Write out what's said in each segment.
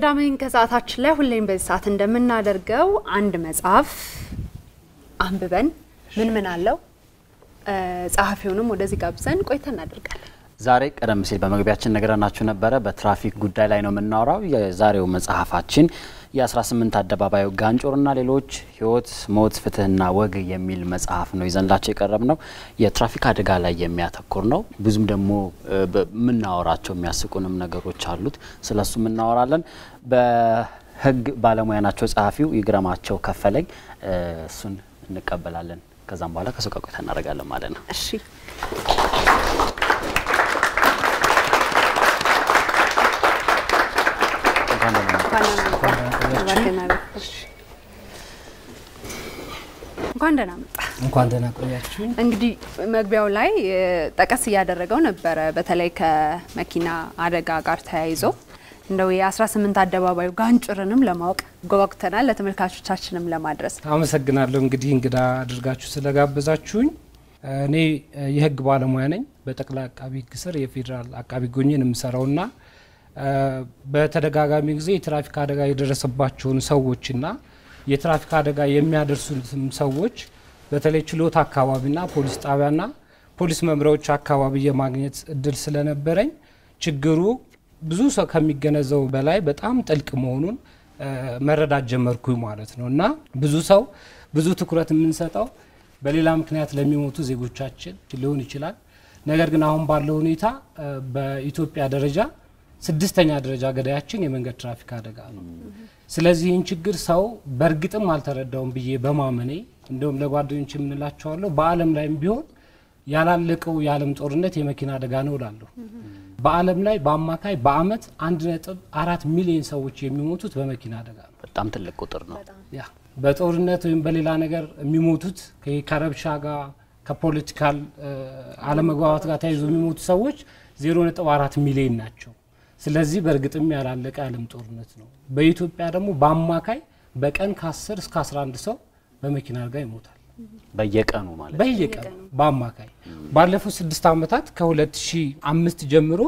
ቅዳሜን ከሰዓታችን ላይ ሁሌም በዚህ ሰዓት እንደምናደርገው አንድ መጽሐፍ አንብበን ምን ምን አለው ጸሐፊውንም ወደዚህ ጋብዘን ቆይታ እናደርጋለን። ዛሬ ቀደም ሲል በመግቢያችን ነግረናችሁ ነበረ። በትራፊክ ጉዳይ ላይ ነው የምናወራው። የዛሬው መጽሐፋችን የ18 አደባባዩ ጋንጮርና ሌሎች ሕይወት፣ ሞት፣ ፍትህና ወግ የሚል መጽሐፍ ነው ይዘንላቸው የቀረብ ነው። የትራፊክ አደጋ ላይ የሚያተኩር ነው። ብዙም ደግሞ የምናወራቸው የሚያስቁንም ነገሮች አሉት። ስለሱ እናወራለን። በህግ ባለሙያ ናቸው ጸሐፊው ይግረማቸው ከፈለኝ። እሱን እንቀበላለን። ከዛም በኋላ ከሱ ጋር ቆይታ እናደርጋለን ማለት ነው። እሺ እንኳን ደህና መጣ። እንኳን ደህና ቆያችሁኝ። እንግዲህ መግቢያው ላይ ጠቀስ እያደረገው ነበረ። በተለይ ከመኪና አደጋ ጋር ተያይዞ እንደው የ18 አደባባዩ ጋንጮርንም ለማወቅ ጓጉተናል፣ ለተመልካቾቻችንም ለማድረስ አመሰግናለሁ። እንግዲህ እንግዳ አድርጋችሁ ስለጋበዛችሁኝ። እኔ የህግ ባለሙያ ነኝ። በጠቅላይ አቃቢ ህግ ስር የፌዴራል አቃቢ ጎኝን የምሰራውና በተደጋጋሚ ጊዜ የትራፊክ አደጋ የደረሰባቸውን ሰዎችና የትራፊክ አደጋ የሚያደርሱትም ሰዎች በተለይ ችሎት አካባቢና ፖሊስ ጣቢያና ፖሊስ መምሪያዎች አካባቢ የማግኘት እድል ስለነበረኝ ችግሩ ብዙ ሰው ከሚገነዘቡ በላይ በጣም ጥልቅ መሆኑን መረዳት ጀመርኩኝ ማለት ነው እና ብዙ ሰው ብዙ ትኩረት የምንሰጠው በሌላ ምክንያት ለሚሞቱ ዜጎቻችን ሊሆን ይችላል። ነገር ግን አሁን ባለው ሁኔታ በኢትዮጵያ ደረጃ ስድስተኛ ደረጃ ገዳያችን የመንገድ ትራፊክ አደጋ ነው። ስለዚህ ይህን ችግር ሰው በእርግጥም አልተረዳውም ብዬ በማመኔ እንዲሁም ለጓደኞች የምንላቸዋለሁ በዓለም ላይም ቢሆን ያላለቀው የዓለም ጦርነት የመኪና አደጋ ነው እላለሁ። በዓለም ላይ በአማካይ በአመት አንድ ነጥብ አራት ሚሊዮን ሰዎች የሚሞቱት በመኪና አደጋ ነው። በጣም ትልቅ ቁጥር ነው። ያ በጦርነት ወይም በሌላ ነገር የሚሞቱት ከረብሻ ጋር ከፖለቲካል አለመግባባት ጋር ተያይዞ የሚሞቱ ሰዎች ዜሮ ነጥብ አራት ሚሊዮን ናቸው። ስለዚህ በእርግጥም ያላለቀ የዓለም ጦርነት ነው። በኢትዮጵያ ደግሞ በአማካይ በቀን ከ10 እስከ 11 ሰው በመኪና አደጋ ይሞታል። በየቀኑ ማለት በየቀኑ በአማካይ ባለፉት ስድስት ዓመታት ከ2005 ጀምሮ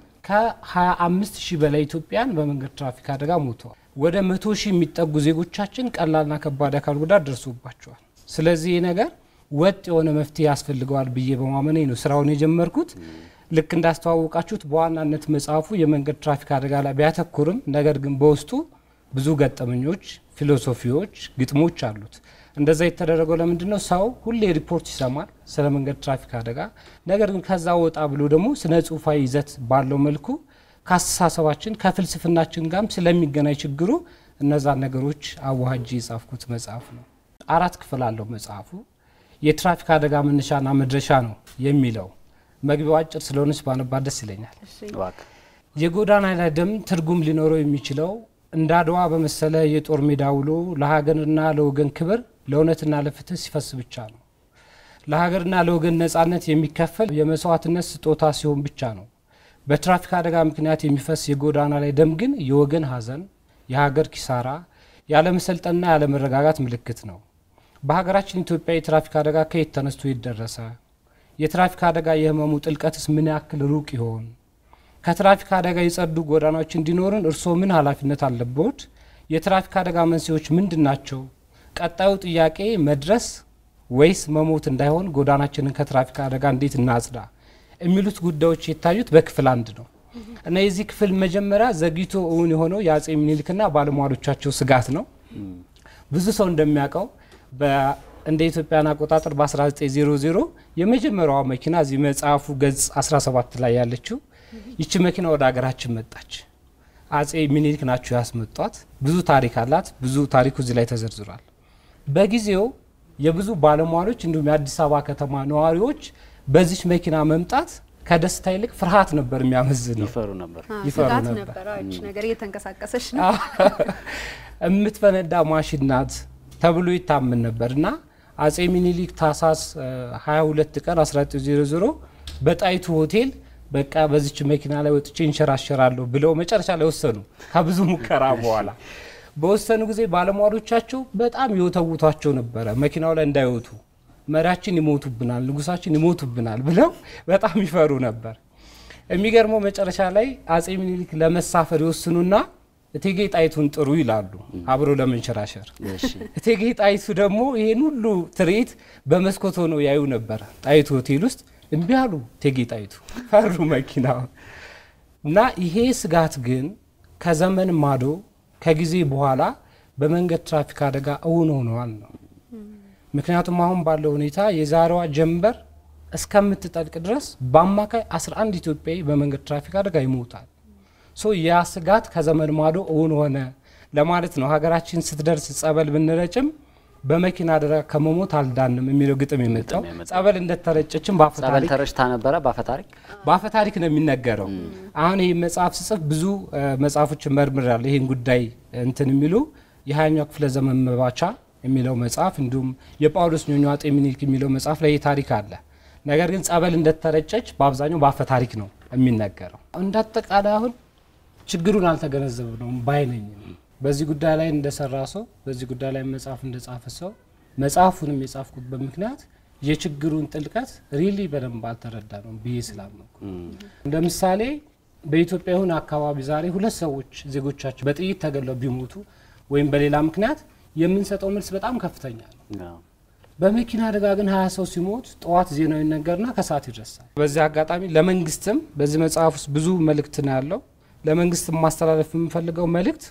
ከ25 ሺህ በላይ ኢትዮጵያን በመንገድ ትራፊክ አደጋ ሞተዋል። ወደ መቶ ሺህ የሚጠጉ ዜጎቻችን ቀላልና ከባድ አካል ጉዳት ደርሶባቸዋል። ስለዚህ ይህ ነገር ወጥ የሆነ መፍትሄ ያስፈልገዋል ብዬ በማመኔ ነው ስራውን የጀመርኩት። ልክ እንዳስተዋወቃችሁት በዋናነት መጽሐፉ የመንገድ ትራፊክ አደጋ ላይ ቢያተኩርም ነገር ግን በውስጡ ብዙ ገጠመኞች፣ ፊሎሶፊዎች፣ ግጥሞች አሉት። እንደዛ የተደረገው ለምንድን ነው? ሰው ሁሌ ሪፖርት ይሰማል ስለ መንገድ ትራፊክ አደጋ። ነገር ግን ከዛ ወጣ ብሎ ደግሞ ስነ ጽሁፋዊ ይዘት ባለው መልኩ ከአስተሳሰባችን ከፍልስፍናችን ጋርም ስለሚገናኝ ችግሩ እነዛን ነገሮች አዋሃጅ የጻፍኩት መጽሐፍ ነው። አራት ክፍል አለው መጽሐፉ። የትራፊክ አደጋ መነሻና መድረሻ ነው የሚለው መግቢያው አጭር ስለሆነች ባነባት ደስ ይለኛል። የጎዳና ላይ ደም ትርጉም ሊኖረው የሚችለው እንደ አድዋ በመሰለ የጦር ሜዳ ውሎ ለሀገርና ለወገን ክብር ለእውነትና ለፍትህ ሲፈስ ብቻ ነው። ለሀገርና ለወገን ነጻነት የሚከፈል የመስዋዕትነት ስጦታ ሲሆን ብቻ ነው። በትራፊክ አደጋ ምክንያት የሚፈስ የጎዳና ላይ ደም ግን የወገን ሀዘን፣ የሀገር ኪሳራ፣ ያለመሰልጠንና ያለመረጋጋት ምልክት ነው። በሀገራችን ኢትዮጵያ የትራፊክ አደጋ ከየት ተነስቶ ይደረሰ? የትራፊክ አደጋ የህመሙ ጥልቀትስ ምን ያክል ሩቅ ይሆን? ከትራፊክ አደጋ የጸዱ ጎዳናዎች እንዲኖርን እርስዎ ምን ኃላፊነት አለብዎት? የትራፊክ አደጋ መንስኤዎች ምንድን ናቸው? ቀጣዩ ጥያቄ መድረስ ወይስ መሞት እንዳይሆን ጎዳናችንን ከትራፊክ አደጋ እንዴት እናጽዳ? የሚሉት ጉዳዮች የታዩት በክፍል አንድ ነው እና የዚህ ክፍል መጀመሪያ ዘግይቶ እውን የሆነው የአጼ ምኒልክና ባለሟሎቻቸው ስጋት ነው። ብዙ ሰው እንደሚያውቀው እንደ ኢትዮጵያን አቆጣጠር በ1900 የመጀመሪያዋ መኪና እዚህ መጽሐፉ ገጽ 17 ላይ ያለችው ይቺ መኪና ወደ ሀገራችን መጣች። አጼ ሚኒሊክ ናቸው ያስመጧት። ብዙ ታሪክ አላት። ብዙ ታሪኩ እዚህ ላይ ተዘርዝሯል። በጊዜው የብዙ ባለሟሎች እንዲሁም የአዲስ አበባ ከተማ ነዋሪዎች በዚች መኪና መምጣት ከደስታ ይልቅ ፍርሃት ነበር የሚያመዝነው። ይፈሩ ነበር። ይፈሩ ስጋት ነበር። ነበረ። እች ነገር እየተንቀሳቀሰች ነው። የምትፈነዳ ማሽን ናት ተብሎ ይታመን ነበር እና አጼ ሚኒሊክ ታህሳስ 22 ቀን 1900 በጣይቱ ሆቴል በቃ በዚች መኪና ላይ ወጥቼ እንሸራሸራለሁ ብለው መጨረሻ ላይ ወሰኑ። ከብዙ ሙከራ በኋላ በወሰኑ ጊዜ ባለሟሎቻቸው በጣም ይወተውቷቸው ነበረ መኪናው ላይ እንዳይወጡ መሪያችን ይሞቱብናል፣ ንጉሳችን ይሞቱብናል ብለው በጣም ይፈሩ ነበር። የሚገርመው መጨረሻ ላይ አጼ ሚኒሊክ ለመሳፈር ይወስኑና እቴጌ ጣይቱን ጥሩ ይላሉ አብሮ ለመንሸራሸር። እሺ እቴጌ ጣይቱ ደግሞ ይሄን ሁሉ ትርኢት በመስኮት ሆነው ያዩ ነበረ ጣይቱ ሆቴል ውስጥ። እምቢ አሉ እቴጌ ጣይቱ ፈሩ መኪና እና ይሄ ስጋት ግን ከዘመን ማዶ ከጊዜ በኋላ በመንገድ ትራፊክ አደጋ እውን ሆነዋል ነው። ምክንያቱም አሁን ባለው ሁኔታ የዛሬዋ ጀንበር እስከምትጠልቅ ድረስ በአማካይ 11 ኢትዮጵያዊ በመንገድ ትራፊክ አደጋ ይሞታል። ሶ ያ ስጋት ከዘመን ማዶ እውን ሆነ ለማለት ነው። ሀገራችን ስትደርስ ጸበል ብንረጭም በመኪና አደጋ ከመሞት አልዳንም የሚለው ግጥም የመጣው ግጥም የመጣው። ጸበል እንደተረጨችም በአፈ ጸበል ታሪክ ተረጭታ ነበረ በአፈ ታሪክ በአፈ ታሪክ ነው የሚነገረው። አሁን ይህ መጽሐፍ ስጽፍ ብዙ እ፣ መጽሐፎችን መርምራለሁ። ይህን ጉዳይ እንትን የሚሉ የሀያኛው ክፍለ ዘመን መባቻ የሚለው መጽሐፍ እንዲሁም የጳውሎስ ኞኞ አጤ ምኒልክ የሚለው መጽሐፍ ላይ ይህ ታሪክ አለ። ነገር ግን ጸበል እንደተረጨች በአብዛኛው በአፈ ታሪክ ነው የሚነገረው። እንደ አጠቃላይ አሁን ችግሩን አልተገነዘብነውም ባይ ነኝ። በዚህ ጉዳይ ላይ እንደሰራ ሰው በዚህ ጉዳይ ላይ መጽሐፍ እንደጻፈ ሰው መጽሐፉንም የጻፍኩበት ምክንያት የችግሩን ጥልቀት ሪሊ በደንብ አልተረዳ ነው ብዬ ስላመንኩ እንደ ምሳሌ በኢትዮጵያ የሆነ አካባቢ ዛሬ ሁለት ሰዎች ዜጎቻቸው በጥይት ተገለው ቢሞቱ ወይም በሌላ ምክንያት የምንሰጠው መልስ በጣም ከፍተኛ ነው። አዎ። በመኪና አደጋ ግን ሀያ ሰው ሲሞት ጠዋት ዜናው ይነገርና ከሰዓት ይደርሳል። በዚህ አጋጣሚ ለመንግስትም በዚህ መጽሐፍ ውስጥ ብዙ መልእክት ነው ያለው። ለመንግስትም ማስተላለፍ የምንፈልገው መልእክት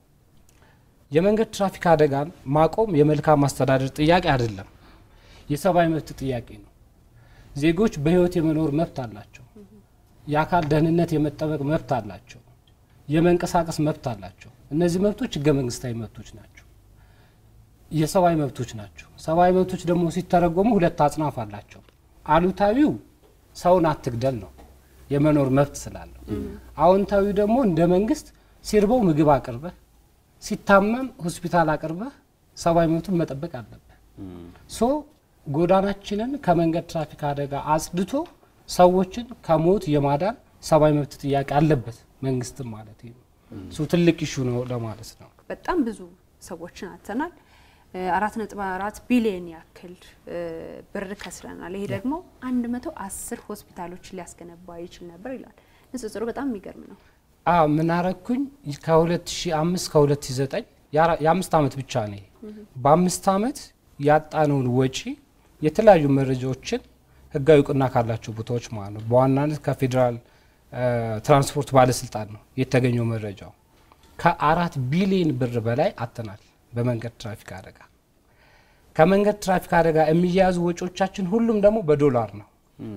የመንገድ ትራፊክ አደጋን ማቆም የመልካም አስተዳደር ጥያቄ አይደለም፣ የሰብአዊ መብት ጥያቄ ነው። ዜጎች በህይወት የመኖር መብት አላቸው። የአካል ደህንነት የመጠበቅ መብት አላቸው። የመንቀሳቀስ መብት አላቸው። እነዚህ መብቶች ህገ መንግስታዊ መብቶች ናቸው። የሰብአዊ መብቶች ናቸው። ሰብአዊ መብቶች ደግሞ ሲተረጎሙ ሁለት አጽናፍ አላቸው። አሉታዊው ሰውን አትግደል ነው የመኖር መብት ስላለው። አዎንታዊው ደግሞ እንደ መንግስት ሲርበው ምግብ አቅርበህ፣ ሲታመም ሆስፒታል አቅርበህ ሰብአዊ መብቱን መጠበቅ አለብህ። ሶ ጎዳናችንን ከመንገድ ትራፊክ አደጋ አጽድቶ ሰዎችን ከሞት የማዳን ሰብአዊ መብት ጥያቄ አለበት መንግስትም ማለት ነው። ሶ ትልቅ ኢሹ ነው ለማለት ነው። በጣም ብዙ ሰዎችን አጥተናል። አራት ነጥብ አራት ቢሊዮን ያክል እ፣ ብር ከስረናል። ይሄ ደግሞ አንድ መቶ አስር ሆስፒታሎችን ሊያስገነባ ይችል ነበር ይላል። ንጽጽሩ በጣም የሚገርም ነው። አ ምን አረኩኝ ከ2005 ከ2009 የአራ- የአምስት ዓመት ብቻ ነው። ይሄ። በአምስት ዓመት ያጣነውን ወጪ የተለያዩ መረጃዎችን ህጋዊ እውቅና ካላቸው ቦታዎች ማለት ነው። በዋናነት ከፌዴራል እ፣ ትራንስፖርት ባለስልጣን ነው የተገኘው መረጃው። ከአራት ቢሊዮን ብር በላይ አጥተናል በመንገድ ትራፊክ አደጋ። ከመንገድ ትራፊክ አደጋ የሚያያዙ ወጪዎቻችን ሁሉም ደግሞ በዶላር ነው።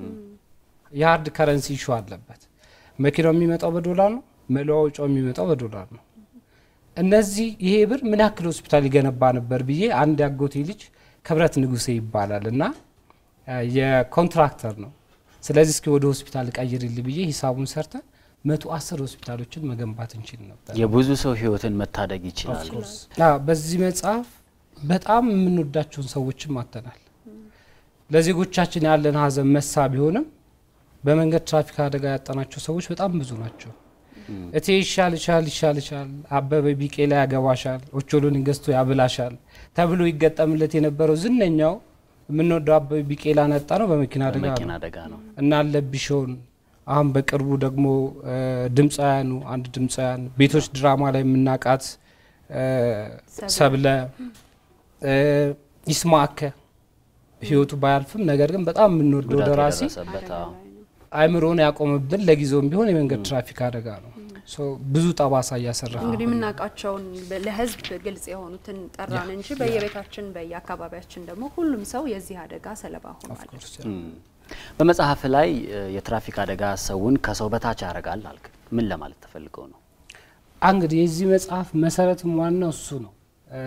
የሀርድ ከረንሲ ኢሹ አለበት። መኪናው የሚመጣው በዶላር ነው። መለዋወጫው የሚመጣው በዶላር ነው። እነዚህ ይሄ ብር ምን ያክል ሆስፒታል ይገነባ ነበር ብዬ አንድ ያጎቴ ልጅ ክብረት ንጉሴ ይባላል እና አ፣ የኮንትራክተር ነው። ስለዚህ እስኪ ወደ ሆስፒታል ቀይርልኝ ብዬ ሂሳቡን ሰርተ መቶ አስር ሆስፒታሎችን መገንባት እንችል ነበር። የብዙ ሰው ህይወትን መታደግ ይችላል። አ፣ በዚህ መጽሐፍ በጣም የምንወዳቸውን ሰዎችም አተናል። ለዜጎቻችን ያለን ሀዘን መሳ ቢሆንም በመንገድ ትራፊክ አደጋ ያጣናቸው ሰዎች በጣም ብዙ ናቸው። እቴ ይሻል ይሻል ይሻል ይሻል አበበ ቢቄላ ያገባሻል፣ ኦቾሎኒ ገዝቶ ያብላሻል ተብሎ ይገጠምለት የነበረው ዝነኛው የምንወደው አበበ ቢቄላን ያጣ ነው በመኪና አደጋ በመኪና ነው። አደጋ ነው። እና አለብሽውን አሁን በቅርቡ ደግሞ እ፣ ድምፃውያኑ አንድ ድምፃውያን ቤቶች ድራማ ላይ የምናውቃት እ፣ ሰብለ እ፣ ይስማዕከ ህይወቱ ባያልፍም ነገር ግን በጣም የምንወደው ጉዳት ደራሲ የደረሰበት አዎ። አእምሮን ያቆምብን ለጊዜውም ቢሆን የመንገድ ትራፊክ አደጋ ነው። ሶ ብዙ ጠባሳ እያሰረፈ እንግዲህ የምናውቃቸውን በ- ለህዝብ ግልጽ የሆኑትን ጠራን እንጂ በየቤታችን በየአካባቢያችን ደግሞ ሁሉም ሰው የዚህ አደጋ ሰለባ ሆኗል። እም። በመጽሐፍ ላይ እ፣ የትራፊክ አደጋ ሰውን ከሰው በታች ያደርጋል አልክ። ምን ለማለት ተፈልገው ነው? እንግዲህ የዚህ መጽሐፍ መሰረትም ዋናው እሱ ነው። እ፣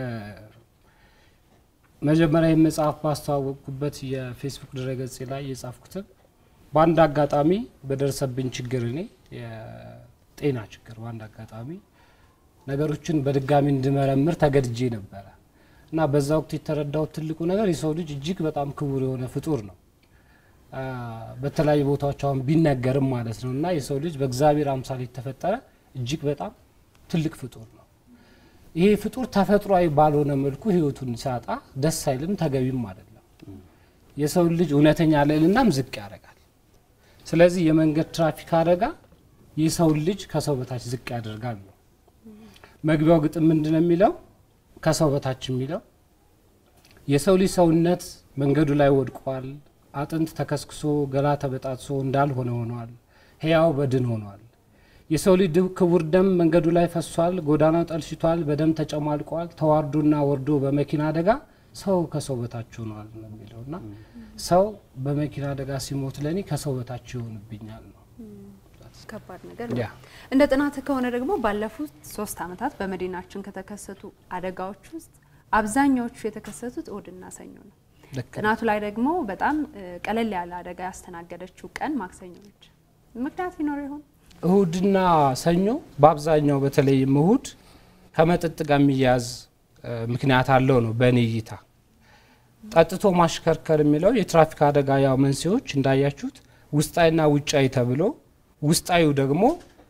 መጀመሪያ ይህ መጽሐፍ ባስተዋወቅኩበት የፌስቡክ ድረገጽ ላይ የጻፍኩትም በአንድ አጋጣሚ በደረሰብኝ ችግር እኔ የጤና ችግር በአንድ አጋጣሚ ነገሮችን በድጋሚ እንድመረምር ተገድጄ ነበረ እና በዛ ወቅት የተረዳሁት ትልቁ ነገር የሰው ልጅ እጅግ በጣም ክቡር የሆነ ፍጡር ነው። አ፣ በተለያዩ ቦታዎች አሁን ቢነገርም ማለት ነው እና የሰው ልጅ በእግዚአብሔር አምሳል የተፈጠረ እጅግ በጣም ትልቅ ፍጡር ነው። ይሄ ፍጡር ተፈጥሯዊ ባልሆነ መልኩ ህይወቱን ሲያጣ ደስ አይልም፣ ተገቢም አይደለም። የሰው ልጅ እውነተኛ ልዕልናም ዝቅ ያደርጋል። ስለዚህ የመንገድ ትራፊክ አደጋ የሰውን ልጅ ከሰው በታች ዝቅ ያደርጋል ነው። መግቢያው ግጥም ምንድን ነው የሚለው? ከሰው በታች የሚለው የሰው ልጅ ሰውነት መንገዱ ላይ ወድቋል። አጥንት ተከስክሶ ገላ ተበጣጥሶ እንዳልሆነ ሆኗል። ሕያው በድን ሆኗል። የሰው ልጅ ክቡር ደም መንገዱ ላይ ፈሷል። ጎዳናው ጠልሽቷል፣ በደም ተጨማልቋል። ተዋርዶና ወርዶ በመኪና አደጋ ሰው ከሰው በታች ሆኗል ነው የሚለው እና ሰው በመኪና አደጋ ሲሞት ለእኔ ከሰው በታች ይሆንብኛል ነው። ከባድ ነገር ያ ነው። እንደ ጥናት ከሆነ ደግሞ ባለፉት ሶስት ዓመታት በመዲናችን ከተከሰቱ አደጋዎች ውስጥ አብዛኛዎቹ የተከሰቱት እሁድና ሰኞ ነው። ልክ ነው። ጥናቱ ላይ ደግሞ በጣም እ፣ ቀለል ያለ አደጋ ያስተናገደችው ቀን ማክሰኞ ነች። ምክንያት ይኖር ይሆን? እሁድና ሰኞ በአብዛኛው በተለይም እሁድ ከመጠጥ ጋር የሚያያዝ እ፣ ምክንያት አለው ነው በእኔ እይታ። ጠጥቶ ማሽከርከር የሚለው የትራፊክ አደጋ ያው መንስኤዎች እንዳያችሁት ውስጣዊና ውጫዊ ተብሎ ውስጣዊው ደግሞ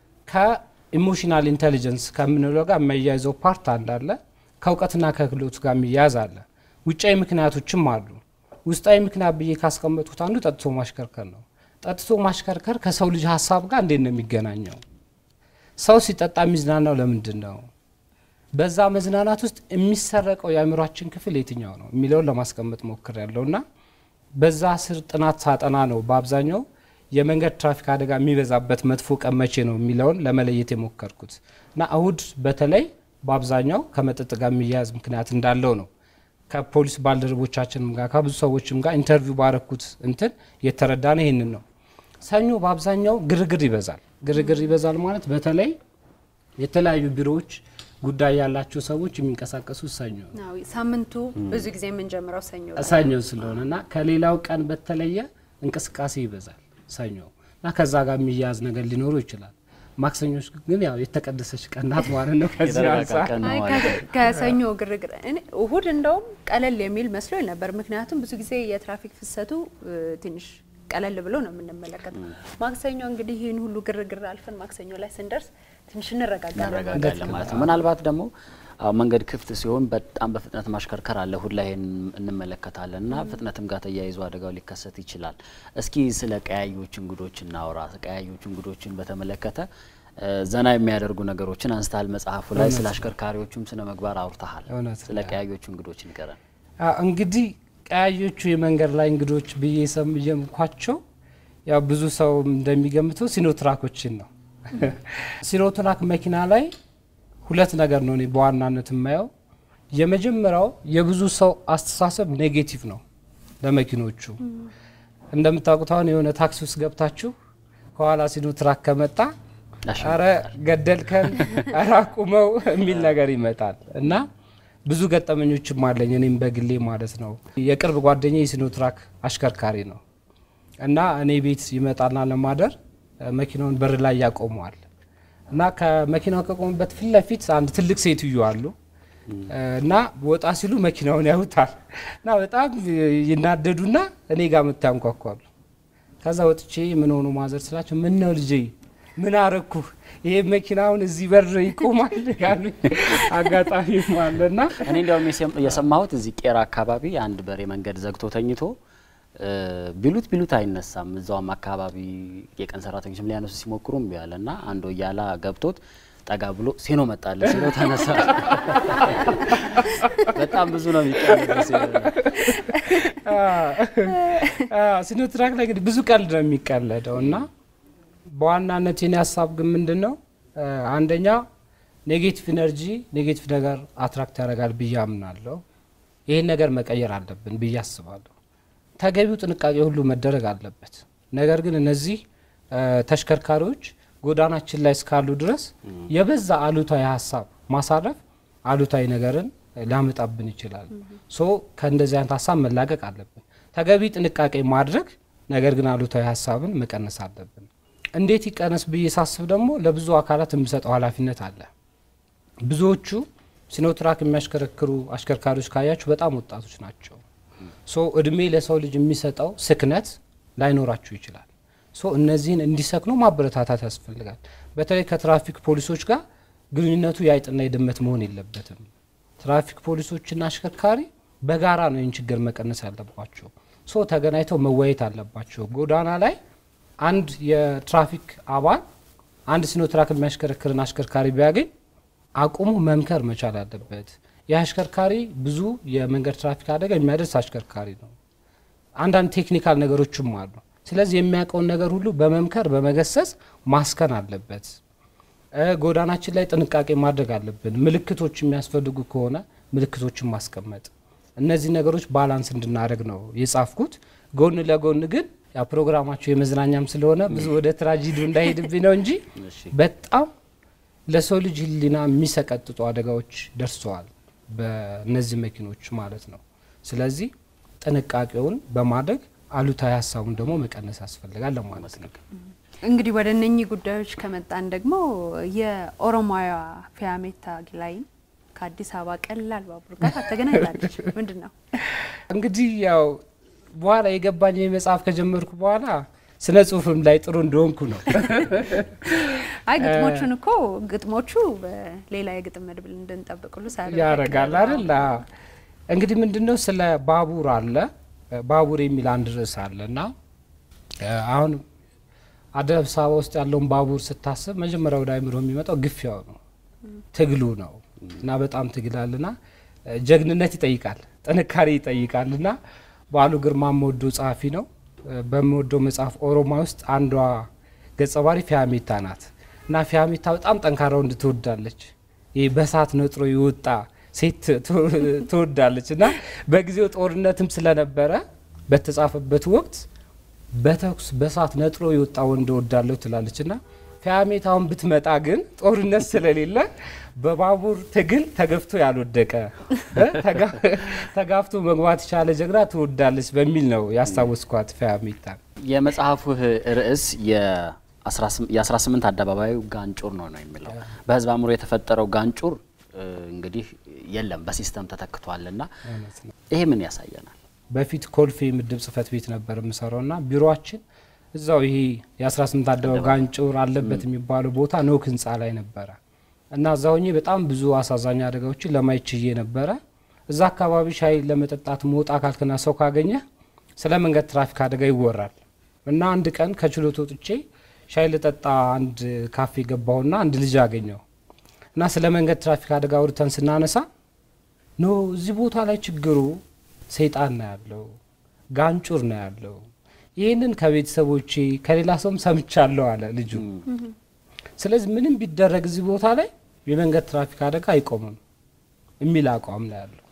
ከኢሞሽናል ኢንቴሊጀንስ ከምንለው ጋር የሚያያይዘው ፓርት አንዳለ ከእውቀትና ከክህሎት ጋር የሚያያዝ አለ። ውጫዊ ምክንያቶችም አሉ። ውስጣዊ ምክንያት ብዬ ካስቀመጡት አንዱ ጠጥቶ ማሽከርከር ነው። ጠጥቶ ማሽከርከር ከሰው ልጅ ሀሳብ ጋር እንዴት ነው የሚገናኘው? ሰው ሲጠጣ የሚዝናናው ለምንድን ነው? በዛ መዝናናት ውስጥ የሚሰረቀው የአእምሯችን ክፍል የትኛው ነው የሚለውን ለማስቀመጥ ሞክር ያለው እና በዛ ስር ጥናት ሳጠና ነው በአብዛኛው የመንገድ ትራፊክ አደጋ የሚበዛበት መጥፎ ቀን መቼ ነው የሚለውን ለመለየት የሞከርኩት እና እሁድ በተለይ በአብዛኛው ከመጠጥ ጋር የሚያያዝ ምክንያት እንዳለው ነው ከፖሊስ ባልደረቦቻችንም ጋር ከብዙ ሰዎችም ጋር ኢንተርቪው ባረኩት እንትን የተረዳ ነው ይህንን ነው። ሰኞ በአብዛኛው ግርግር ይበዛል። ግርግር ይበዛል ማለት በተለይ የተለያዩ ቢሮዎች ጉዳይ ያላቸው ሰዎች የሚንቀሳቀሱት ሰኞ ነው። አዎ፣ ሳምንቱ ብዙ ጊዜ የምንጀምረው ሰኞ ላይ ሰኞ ስለሆነ እና ከሌላው ቀን በተለየ እንቅስቃሴ ይበዛል ሰኞ እና ከዛ ጋር የሚያያዝ ነገር ሊኖሩ ይችላል። ማክሰኞች ግን ያው የተቀደሰች ቀን ናት ማለት ነው። ከዚህ የተረጋጋ አንጻር ቀን ነው አይ፣ ማለት ከ- ነው። ከሰኞ ግርግር እኔ እሁድ እንደውም ቀለል የሚል መስሎኝ ነበር። ምክንያቱም ብዙ ጊዜ የትራፊክ ፍሰቱ እ፣ ትንሽ ቀለል ብሎ ነው የምንመለከተው። ማክሰኞ እንግዲህ ይህን ሁሉ ግርግር አልፈን ማክሰኞ ላይ ስንደርስ ትንሽ እንረጋጋለን። እናረጋጋለን ማለት ነው። ምናልባት ደግሞ አዎ መንገድ ክፍት ሲሆን በጣም በፍጥነት ማሽከርከር አለ። እሁድ ላይ ይሄን እንመለከታለን እና ፍጥነትም ጋር ተያይዞ አደጋው ሊከሰት ይችላል። እስኪ ስለ ቀያዮች እንግዶች እናውራ። ቀያዮች እንግዶችን በተመለከተ እ፣ ዘና የሚያደርጉ ነገሮችን አንስታል መጽሐፉ ላይ ስለ አሽከርካሪዎቹም ስነ ምግባር አውርተሃል። እውነት ስለ ነው። ቀያዮቹ እንግዶች ንገረን። አ፣ እንግዲህ ቀያዮቹ የመንገድ ላይ እንግዶች ብዬ ሰምየምኳቸው ያው ብዙ ሰው እንደሚገምተው ሲኖትራኮችን ነው። ሲኖትራክ መኪና ላይ ሁለት ነገር ነው እኔ በዋናነት የማየው። የመጀመሪያው የብዙ ሰው አስተሳሰብ ኔጌቲቭ ነው ለመኪኖቹ። እንደምታውቁት አሁን የሆነ ታክሲ ውስጥ ገብታችሁ ከኋላ ሲኖትራክ ከመጣ አረ ገደልከን፣ አረ አቁመው የሚል ነገር ይመጣል እና ብዙ ገጠመኞችም አለኝ እኔም በግሌ ማለት ነው። የቅርብ ጓደኛ የሲኖትራክ አሽከርካሪ ነው እና እኔ ቤት ይመጣና ለማደር እ፣ መኪናውን በር ላይ ያቆመዋል እና ከመኪናው ከቆሙበት ፊት ለፊት አንድ ትልቅ ሴትዮ አሉ እ፣ እና ወጣ ሲሉ መኪናውን ያዩታል እና በጣም ይናደዱና እኔ ጋር ምታንኳኳሉ። ከዛ ወጥቼ ምን ሆኑ ማዘር ስላቸው ምን ነው ልጄ ምን አረኩ ይሄ መኪናውን እዚህ በር ይቆማል ያሉ አጋጣሚም አለና እኔ እንዲያውም የሰም- የሰማሁት እዚህ ቄራ አካባቢ አንድ በሬ መንገድ ዘግቶ ተኝቶ እ፣ ቢሉት ቢሉት አይነሳም። እዛውም አካባቢ የቀን ሰራተኞችም ሊያነሱ ሲሞክሩ እምቢ አለ እና አንዱ እያላ ገብቶት ጠጋ ብሎ ሴኖ መጣለ ሲሎ ተነሳ። በጣም ብዙ ነው የሚቀርበው ሴኖ ነው። ሲኖትራክ ላይ እንግዲህ ብዙ ቀልድ ነው የሚቀለደው እና በዋናነት የኔ ሀሳብ ግን ምንድን ነው እ፣ አንደኛ ኔጌቲቭ ኢነርጂ ኔጌቲቭ ነገር አትራክት ያደርጋል ብዬ አምናለሁ። ይህን ነገር መቀየር አለብን ብዬ አስባለሁ። ተገቢው ጥንቃቄ ሁሉ መደረግ አለበት። ነገር ግን እነዚህ እ፣ ተሽከርካሪዎች ጎዳናችን ላይ እስካሉ ድረስ የበዛ አሉታዊ ሀሳብ ማሳረፍ አሉታዊ ነገርን ሊያመጣብን ይችላል። ሶ ከእንደዚህ አይነት ሀሳብ መላቀቅ አለብን። ተገቢ ጥንቃቄ ማድረግ ነገር ግን አሉታዊ ሀሳብን መቀነስ አለብን። እንዴት ይቀነስ ብዬ ሳስብ ደግሞ ለብዙ አካላት የሚሰጠው ኃላፊነት አለ። ብዙዎቹ ሲኖትራክ የሚያሽከረክሩ አሽከርካሪዎች ካያችሁ በጣም ወጣቶች ናቸው። ሶ እድሜ ለሰው ልጅ የሚሰጠው ስክነት ላይኖራችሁ ይችላል። ሶ እነዚህን እንዲሰክኑ ማበረታታት ያስፈልጋል። በተለይ ከትራፊክ ፖሊሶች ጋር ግንኙነቱ የአይጥና የድመት መሆን የለበትም። ትራፊክ ፖሊሶችና አሽከርካሪ በጋራ ነው ይህን ችግር መቀነስ ያለባቸው። ሶ ተገናኝተው መወያየት አለባቸው። ጎዳና ላይ አንድ የትራፊክ አባል አንድ ሲኖትራክ የሚያሽከረክርን አሽከርካሪ ቢያገኝ አቁሙ መምከር መቻል አለበት። ይህ አሽከርካሪ ብዙ የመንገድ ትራፊክ አደጋ የሚያደርስ አሽከርካሪ ነው። አንዳንድ ቴክኒካል ነገሮችም አሉ። ስለዚህ የሚያውቀውን ነገር ሁሉ በመምከር በመገሰጽ ማስከን አለበት። ጎዳናችን ላይ ጥንቃቄ ማድረግ አለብን። ምልክቶች የሚያስፈልጉ ከሆነ ምልክቶችን ማስቀመጥ፣ እነዚህ ነገሮች ባላንስ እንድናደርግ ነው የጻፍኩት። ጎን ለጎን ግን ያ ፕሮግራማቸው የመዝናኛም ስለሆነ ብዙ ወደ ትራጂዲ እንዳይሄድብኝ ነው እንጂ በጣም ለሰው ልጅ ሕሊና የሚሰቀጥጡ አደጋዎች ደርሰዋል በእነዚህ መኪኖች ማለት ነው። ስለዚህ ጥንቃቄውን በማድረግ አሉታዊ ሀሳቡን ደግሞ መቀነስ ያስፈልጋል ለማለት ነው። እንግዲህ ወደ እነኚህ ጉዳዮች ከመጣን ደግሞ የኦሮሞያ ፊያሜታ ጊላይን ከአዲስ አበባ ቀላል ባቡር ጋር ተገናኝታለች። ምንድን ነው እንግዲህ ያው በኋላ የገባኝ መጽሐፍ ከጀመርኩ በኋላ ስነ ጽሁፍም ላይ ጥሩ እንደሆንኩ ነው። አይ ግጥሞቹን እኮ ግጥሞቹ በሌላ የግጥም መድብል እንድንጠብቅሉ ያረጋል አይደል? እንግዲህ ምንድነው ስለ ባቡር አለ ባቡር የሚል አንድ ርዕስ አለ እና አሁን አዲስ አበባ ውስጥ ያለውን ባቡር ስታስብ መጀመሪያ ወደ አይምሮ የሚመጣው ግፊያው ነው፣ ትግሉ ነው እና በጣም ትግላልና ጀግንነት ይጠይቃል፣ ጥንካሬ ይጠይቃል እና በዓሉ ግርማ የምወደው ጸሐፊ ነው። በምወደው መጽሐፍ ኦሮማ ውስጥ አንዷ ገጸ ባህሪ ፊያሜታ ናት እና ፊያሜታ በጣም ጠንካራ ወንድ ትወዳለች። ይህ በሳት ነጥሮ የወጣ ሴት ትወዳለች እና በጊዜው ጦርነትም ስለነበረ በተጻፈበት ወቅት በተኩስ በሳት ነጥሮ የወጣ ወንድ እወዳለሁ ትላለች እና ፊያሜታውን ብትመጣ ግን ጦርነት ስለሌለ በባቡር ትግል ተገፍቶ ያልወደቀ ተጋፍቶ መግባት የቻለ ጀግና ትወዳለች በሚል ነው ያስታወስኳት ፊያሜታ። የመጽሐፉህ ርዕስ የ18 አደባባዩ ጋንጩር ነው ነው የሚለው በህዝብ አእምሮ የተፈጠረው ጋንጩር እንግዲህ የለም በሲስተም ተተክቷልና ይሄ ምን ያሳየናል? በፊት ኮልፌ ምድብ ጽህፈት ቤት ነበር የምሰራው ና ቢሮችን እዛው ይሄ የ18 አደባባይ ጋንጩር አለበት የሚባለው ቦታ ኖክ ህንፃ ላይ ነበረ እና እዛ ሆኜ በጣም ብዙ አሳዛኝ አደጋዎችን ለማየት ችዬ ነበረ። እዛ አካባቢ ሻይ ለመጠጣት መውጣ ካልክና ሰው ካገኘ ስለ መንገድ ትራፊክ አደጋ ይወራል እና አንድ ቀን ከችሎት ወጥቼ ሻይ ልጠጣ አንድ ካፌ ገባሁና አንድ ልጅ አገኘው እና ስለ መንገድ ትራፊክ አደጋ አውርተን ስናነሳ ኖ እዚህ ቦታ ላይ ችግሩ ሰይጣን ነው ያለው፣ ጋንጩር ነው ያለው። ይህንን ከቤተሰቦቼ ከሌላ ሰውም ሰምቻለሁ አለ ልጁ። ስለዚህ ምንም ቢደረግ እዚህ ቦታ ላይ የመንገድ ትራፊክ አደጋ አይቆምም የሚል አቋም ነው ያለው።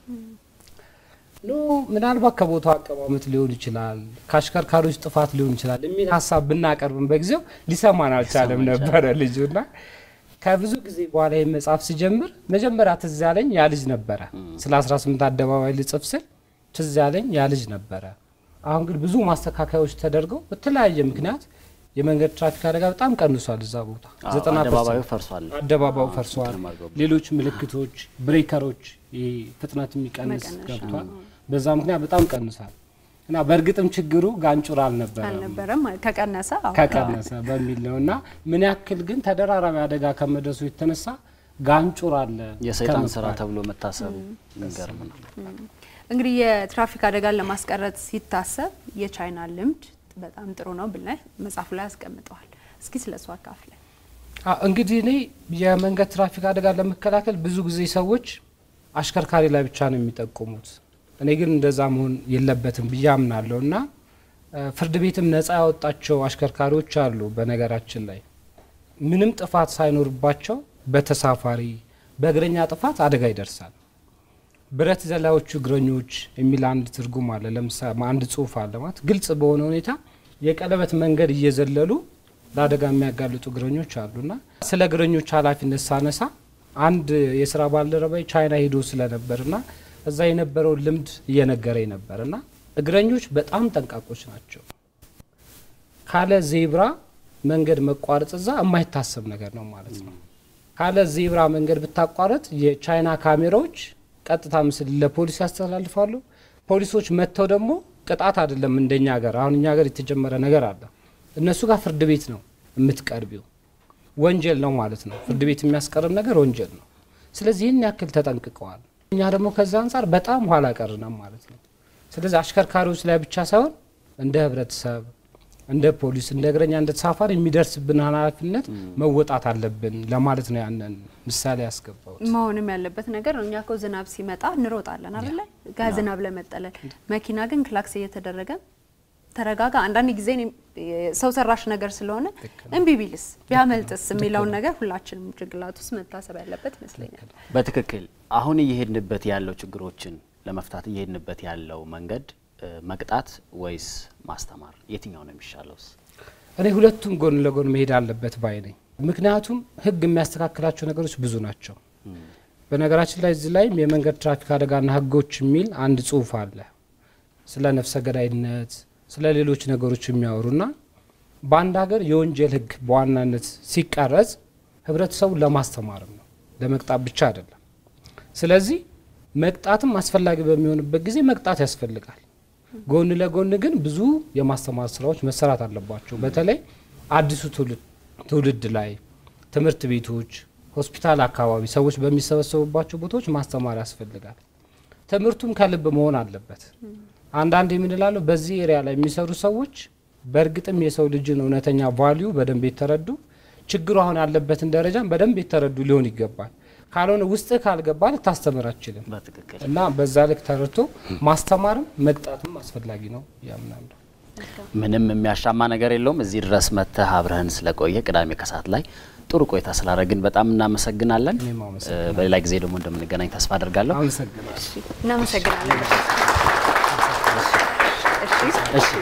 ኖ ምናልባት ከቦታው አቀማመጥ ሊሆን ይችላል፣ ከአሽከርካሪዎች ጥፋት ሊሆን ይችላል የሚል ሀሳብ ብናቀርብም በጊዜው ሊሰማን አልቻለም ነበረ ልጁና ከብዙ ጊዜ በኋላ ይህ መጽሐፍ ሲጀምር መጀመሪያ ትዝ ያለኝ ያ ልጅ ነበረ። ስለ 18 አደባባይ ልጽፍ ስል ትዝ ያለኝ ያ ልጅ ነበረ። አሁን ግን ብዙ ማስተካከያዎች ተደርገው በተለያየ ምክንያት የመንገድ ትራፊክ አደጋ በጣም ቀንሷል። እዛ ቦታ ዘጠና አደባባዩ ፈርሷል። አደባባዩ ፈርሷል። ሌሎች ምልክቶች፣ ብሬከሮች፣ ይሄ ፍጥነት የሚቀንስ ገብቷል። በዛ ምክንያት በጣም ቀንሷል እና በእርግጥም ችግሩ ጋንጩር አልነበረም አልነበረም ከቀነሰ አዎ። ከቀነሰ በሚል ነው እና ምን ያክል ግን ተደራራቢ አደጋ ከመድረሱ የተነሳ ጋንጩር አለ የሰይጣን ስራ ተብሎ መታሰቡ የሚገርም ነው። እንግዲህ የትራፊክ አደጋን ለማስቀረት ሲታሰብ የቻይና ልምድ በጣም ጥሩ ነው ብለህ መጽሐፉ ላይ አስቀምጠዋል። እስኪ ስለ እሱ አካፍለን። እንግዲህ እኔ የመንገድ ትራፊክ አደጋ ለመከላከል ብዙ ጊዜ ሰዎች አሽከርካሪ ላይ ብቻ ነው የሚጠቁሙት። እኔ ግን እንደዛ መሆን የለበትም ብዬ አምናለሁ እና ፍርድ ቤትም ነጻ ያወጣቸው አሽከርካሪዎች አሉ። በነገራችን ላይ ምንም ጥፋት ሳይኖርባቸው በተሳፋሪ በእግረኛ ጥፋት አደጋ ይደርሳል። ብረት ዘላዮቹ እግረኞች የሚል አንድ ትርጉም አለ። ለምሳሌ አንድ ጽሁፍ አለ ማለት ግልጽ በሆነ ሁኔታ የቀለበት መንገድ እየዘለሉ ለአደጋ የሚያጋልጡ እግረኞች አሉና ስለ እግረኞች ኃላፊነት ሳነሳ አንድ የስራ ባልደረባይ ቻይና ሄዶ ስለነበርና እዛ የነበረውን ልምድ እየነገረኝ ነበርና እግረኞች በጣም ጠንቃቆች ናቸው። ካለ ዜብራ መንገድ መቋረጥ እዛ የማይታሰብ ነገር ነው ማለት ነው። ካለ ዜብራ መንገድ ብታቋረጥ የቻይና ካሜራዎች ቀጥታ ምስል ለፖሊስ ያስተላልፋሉ። ፖሊሶች መጥተው ደግሞ ቅጣት አይደለም እንደኛ ሀገር። አሁን እኛ ሀገር የተጀመረ ነገር አለ። እነሱ ጋር ፍርድ ቤት ነው የምትቀርቢው። ወንጀል ነው ማለት ነው። ፍርድ ቤት የሚያስቀርብ ነገር ወንጀል ነው። ስለዚህ ይህን ያክል ተጠንቅቀዋል። እኛ ደግሞ ከዛ አንጻር በጣም ኋላ ቀርነም ማለት ነው። ስለዚህ አሽከርካሪዎች ላይ ብቻ ሳይሆን እንደ ህብረተሰብ እንደ ፖሊስ፣ እንደ እግረኛ፣ እንደ ተሳፋሪ የሚደርስብን ኃላፊነት መወጣት አለብን ለማለት ነው ያንን ምሳሌ ያስገባሁት። መሆንም ያለበት ነገር ነው። እኛ እኮ ዝናብ ሲመጣ እንሮጣለን አይደለ? ከዝናብ ለመጠለል መኪና ግን ክላክስ እየተደረገ ተረጋጋ። አንዳንድ ጊዜ እኔም ሰው ሰራሽ ነገር ስለሆነ እምቢ ቢልስ ቢያመልጥስ የሚለውን ነገር ሁላችንም ጭንቅላት ውስጥ መታሰብ ያለበት ይመስለኛል። በትክክል አሁን እየሄድንበት ያለው ችግሮችን ለመፍታት እየሄድንበት ያለው መንገድ እ፣ መቅጣት ወይስ ማስተማር የትኛው ነው የሚሻለውስ? እኔ ሁለቱም ጎን ለጎን መሄድ አለበት ባይ ነኝ። ምክንያቱም ሕግ የሚያስተካክላቸው ነገሮች ብዙ ናቸው። በነገራችን ላይ እዚህ ላይም የመንገድ ትራፊክ አደጋና ሕጎች የሚል አንድ ጽሑፍ አለ ስለ ነፍሰ ገዳይነት፣ ስለ ሌሎች ነገሮች የሚያወሩና በአንድ ሀገር የወንጀል ሕግ በዋናነት ሲቀረጽ ህብረተሰቡን ለማስተማርም ነው ለመቅጣት ብቻ አይደለም። ስለዚህ መቅጣትም አስፈላጊ በሚሆንበት ጊዜ መቅጣት ያስፈልጋል። ጎን ለጎን ግን ብዙ የማስተማር ስራዎች መሰራት አለባቸው። በተለይ አዲሱ ትውልድ ትውልድ ላይ ትምህርት ቤቶች፣ ሆስፒታል አካባቢ ሰዎች በሚሰበሰቡባቸው ቦታዎች ማስተማር ያስፈልጋል። ትምህርቱም ከልብ መሆን አለበት። አንዳንድ የምንላለው በዚህ ኤሪያ ላይ የሚሰሩ ሰዎች በእርግጥም የሰው ልጅን እውነተኛ ቫሊዩ በደንብ የተረዱ ችግሩ አሁን ያለበትን ደረጃም በደንብ የተረዱ ሊሆን ይገባል። ካልሆነ ውስጥ ካልገባ ልታስተምር አችልም በትክክል እና በዛ ልክ ተረድቶ ማስተማርም መቅጣትም አስፈላጊ ነው ያምናለሁ። ምንም የሚያሻማ ነገር የለውም። እዚህ ድረስ መጥተህ አብረህን ስለቆየ ቅዳሜ ከሰዓት ላይ ጥሩ ቆይታ ስላደረግን በጣም እናመሰግናለን። እኔም አመሰግናለሁ። እ፣ በሌላ ጊዜ ደግሞ እንደምንገናኝ ተስፋ አድርጋለሁ። አመሰግናለሁ። እናመሰግናለን። እሺ እሺ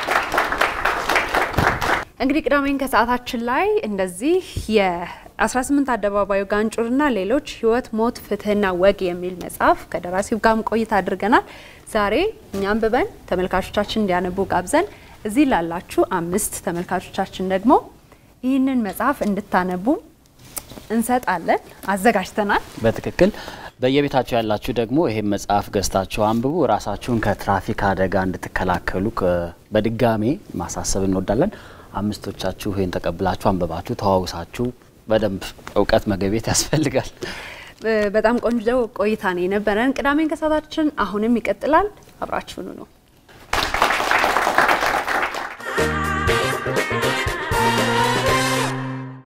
እንግዲህ ቅዳሜን ከሰዓታችን ላይ እንደዚህ የ18 አደባባዩ ጋንጩርና ሌሎች ህይወት፣ ሞት፣ ፍትህና ወግ የሚል መጽሐፍ ከደራሲው ጋርም ቆይታ አድርገናል። ዛሬ እኛ አንብበን ተመልካቾቻችን እንዲያነቡ ጋብዘን እዚህ ላላችሁ አምስት ተመልካቾቻችን ደግሞ ይህንን መጽሐፍ እንድታነቡ እንሰጣለን፣ አዘጋጅተናል። በትክክል በየቤታችሁ ያላችሁ ደግሞ ይሄን መጽሐፍ ገዝታችሁ አንብቡ። ራሳችሁን ከትራፊክ አደጋ እንድትከላከሉ ከ- በድጋሜ ማሳሰብ እንወዳለን። አምስቶቻችሁ ይህን ተቀብላችሁ አንብባችሁ ተዋውሳችሁ በደንብ እውቀት መገቤት ያስፈልጋል። በጣም ቆንጆ ቆይታ ነው የነበረን። ቅዳሜን ከሰዓታችን አሁንም ይቀጥላል። አብራችሁኑ ነው